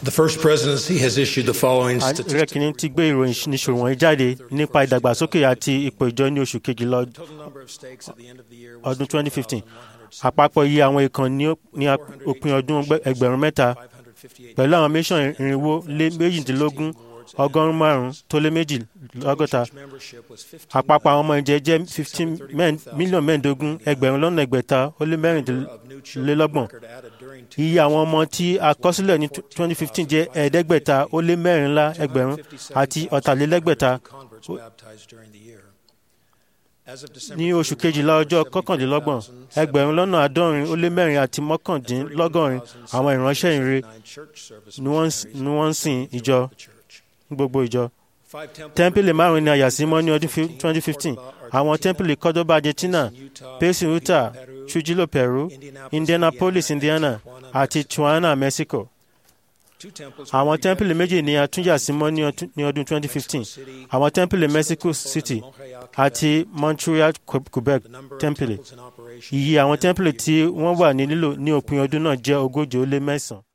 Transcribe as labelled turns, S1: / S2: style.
S1: The first presidency has issued the following
S2: ààrẹ
S1: statistics.
S2: kìíní ti gbé ìròyìn níṣòro wọ̀nyí jáde nípa ìdàgbàsókè àti ipò ìjọ ní oṣù kejìlá
S1: Total number of stakes at the end of the year was
S2: ọdún 2015
S1: 2,107.
S2: àpapọ̀ iye àwọn ìkànnì ní ó- ní ap- òpin ọdún ẹgbẹ- ẹgbẹ̀rún mẹ́ta
S1: 558
S2: pẹ̀lú àwọn mission irinwó lé méjìdínlógún ọgọ́rùn-ún márùn-ún tó lé méjì lọ́gọ́ta
S1: Church membership was 15
S2: àpapọ̀ àwọn ọmọ ìjẹ jẹ́ fifteen mílíọ̀nù mẹ́ẹ̀ẹ́dógún ẹgbẹ̀rún lọ́nà ẹgbẹ̀ta ó lé
S1: of new
S2: mẹ́rìndínlélọ́gbọ̀n
S1: children record added during two-
S2: iye àwọn ọmọ tí a kọ sílẹ̀ ní twenty fifteen jẹ́ ẹ̀ẹ́dẹ́gbẹ̀ta ó lé mẹ́rìnlá ẹgbẹ̀rún àti ọ̀tàlélẹ́gbẹ̀ta
S1: converts baptized during the year. As of December
S2: ní oṣù
S1: 31,
S2: kejìlá ọjọ́ kọkàndínlọ́gbọ̀n ẹgbẹ̀rún lọ́nà àádọ́rin ó lé mẹ́rin àti mọ́kàndínlọ́gọ́rin àwọn ìránṣẹ́ ìre
S1: 799 church service
S2: ni wọ́n ń-
S1: missionaries
S2: ni wọ́n ń sìn
S1: throughout
S2: ìjọ
S1: the church.
S2: ní gbogbo ìjọ.
S1: Five temple
S2: tẹ́ḿpìlì
S1: groups
S2: márùn-ún ni a yà sí mọ́ ní ọdún twenty fifteen àwọn tẹ́ḿpìlì kọ́dọ́bà argentina pesi utah trujillo peru indianapolis indiana àti tijuana mexico.
S1: Two temples
S2: àwọn
S1: were
S2: tẹ́ḿpìlì méjì ni a tún yà sí mọ́ ní ọdún- ní ọdún twenty fifteen àwọn tẹ́ḿpìlì mexico city àti montreal Que- quebec
S1: The number of
S2: tẹ́ḿpìlì.
S1: temples in operation
S2: iye àwọn
S1: at the end
S2: tẹ́ḿpìlì
S1: of the year
S2: tí wọ́n wà ní lílò ní òpin ọdún náà jẹ́ ogójì ó lé mẹ́sàn-án.